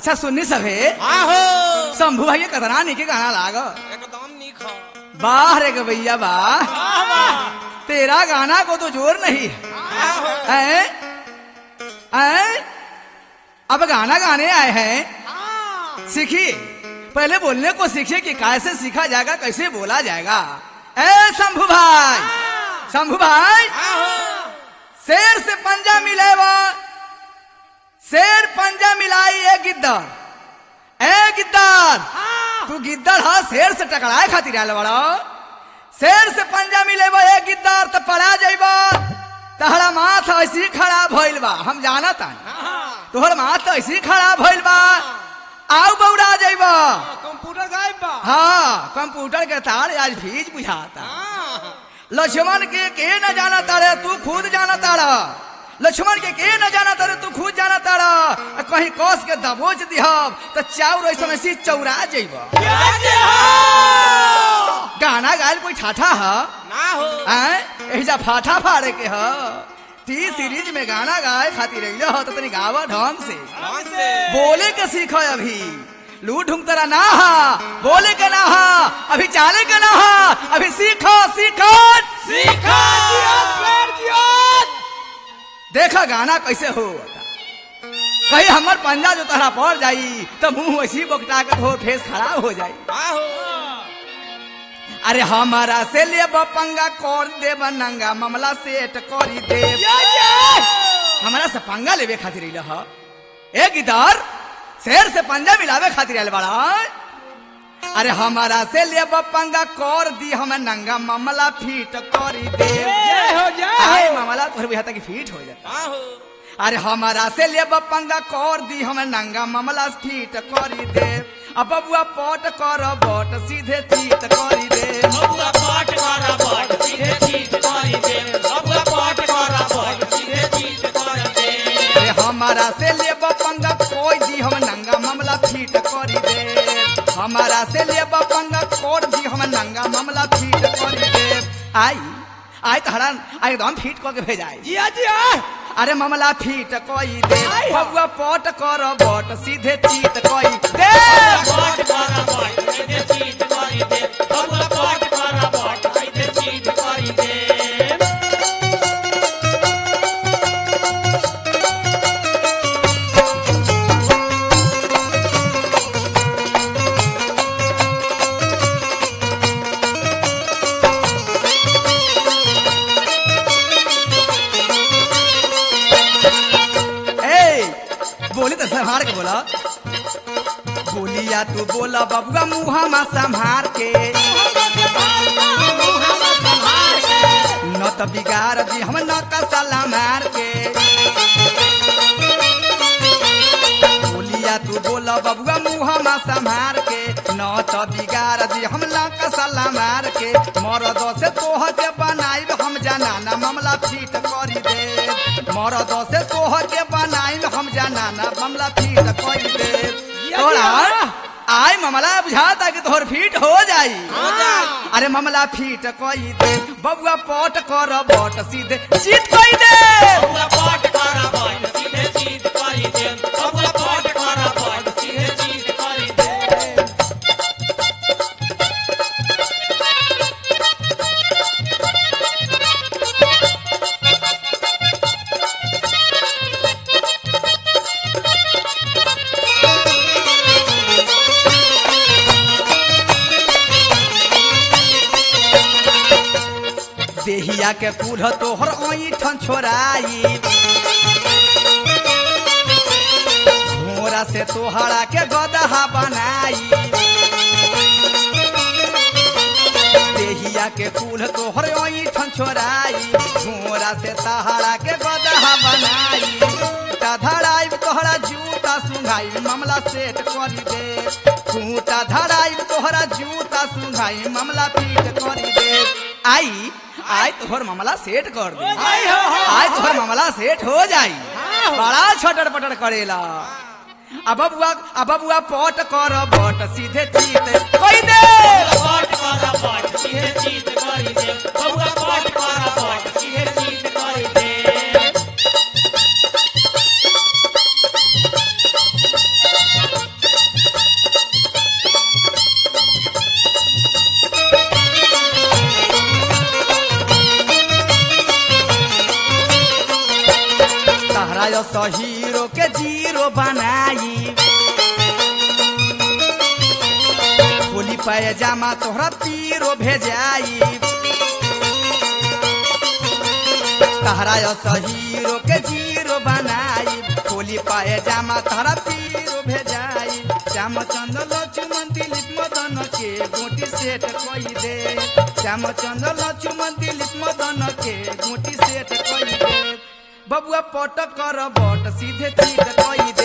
अच्छा सुननी सभे आहो शंभू भाई के कतना निके गाना लाग एकदम निक हो वाह रे गवैया वाह वाह वाह तेरा गाना को तो जोर नहीं है आहो हैं? हैं? अब गाना गाने आए हैं सीखिए पहले बोलने को सीखिए कि कैसे सीखा जाएगा कैसे बोला जाएगा ए शंभू भाई शंभू भाई आहो शेर से पंजा मिलेवा शेर पंजा मिलाई ए गिद्दर ए गिद्दर तू गिद्दर हा शेर से टकराए खातिर आयल बड़ा शेर से पंजा मिलेबा ए गिद्दर तो पड़ा जाइबा तहरा माथ ऐसी खड़ा भइल बा हम जाना तानी तोहर माथ ऐसी खड़ा भइल बा आउ बौड़ा जाइबा कंप्यूटर गायब बा हाँ कंप्यूटर के तार आज भीज बुझाता हाँ। लक्ष्मण के के न जाना तारे तू खुद जाना तारा लक्ष्मण के के न जाना तारे तू खुद जाना तारा आ कहीं कस के दबोच दिहब तो चाउर ऐसा ऐसी चौरा जइब प्याजे हो गाना गायल कोई ठाठा ह ना हो आय एहिजा फाठा फाड़े के ह टी सीरीज में गाना गाए खातिर अइले ह तो तनी गावा ढंग से कौन से बोले के सीख अभी लू ढूंढ तेरा ना हा बोले के ना हा अभी चाले के ना हा अभी सीखो सीखो सीखा दिया शेर दिया देखा गाना कैसे हो कहीं हमर पंजा जो तहरा पड़ जाई तो मुंह ऐसी बोकटा के धो फेस खराब हो जाई आहो अरे हमारा से ले पंगा कर देब नंगा मामला सेट करी देब हमारा से पंगा लेवे खातिर अइल ह ए गिदार शेर से पंजा मिलावे खातिर आयल बड़ा अरे हमारा से ले पंगा कर दी हम नंगा मामला फिट करी देब जय हो जय आए हो मामला तोहर बुझा तक फिट हो जाता आहो अरे हमारा से ले पंगा कर दी हम नंगा मामला ठीक करी दे अब बबुआ पट कर बट सीधे चीत करी दे बबुआ पाट करा पाट सीधे चीज करी दे बबुआ पाट करा पाट सीधे चीज करी दे अरे हमारा से ले पंगा कोई दी हम नंगा मामला ठीक करी दे हमारा से ले पंगा कर दी हम नंगा मामला ठीक करी दे आई आई तो हरान आई एकदम फिट करके भेजाई जिया जिया अरे मामला फिट कई दे आई। बबुआ पट कर बट सीधे चीत कई दे पाट करा पाट सीधे चीज करी दे बबुआ पाट करा पाट सीधे चीज करी दे ए बोली तो संभार के बोला बोलिया तू बोला बबुआ मुहा में संभार के न तो बिगाड़ दी हम न कसला मार के बोलिया तू बोला बबुआ मुहा में संभार के न तो बिगाड़ दी हम न कसला मार के मरद से तोह के बनाई हम जाना मामला फिट करी दे मरद से तोह के बनाई हम जाना मामला फिट करी दे तोरा आय मामला बुझाता कि तोहर फिट हो जाई हो जाई। अरे मामला फिट कई दे बबुआ पट कर बट सीधे जीत कई दे बबुआ पाट करा पाट सीधे चीज करी दे बबुआ पाट करा पाट सीधे चीज करी दे देहिया के कुढ़ तोहर ऐठन छोराई घोड़ा से तोहरा के गदहा बनाई देहिया के कुल तोहर ऐठन छोराई घोड़ा से तहरा के गदहा बनाई खूटा धराई तोहरा जूता सुंघाई मामला सेट करी दे खूटा धराई तोहरा जूता सुंघाई मामला पीट करी दे आई आई तोहर मामला सेट कर दे आई हो, हो, आई तोहर मामला सेट हो जाई बड़ा छटर पटर करेला अब बबुआ अब बबुआ पट कर बट सीधे चीत कई दे पाट करा पाट सीधे चीज करी दे बबुआ पाट करा पाट सीधे चीज करी दे हीरो के जीरो बनाई खोली पैजामा तोहरा पीरो भेजाई तहरा हीरो के जीरो बनाई खोली पैजामा तोहरा पीरो भेजाई श्यामचंद लक्ष्मण दिलीप मदन के गोटी सेट कई दे श्यामचंद लक्ष्मण दिलीप मदन के गोटी सेट कई दे बबुआ पट कर बट सीधे चीत कई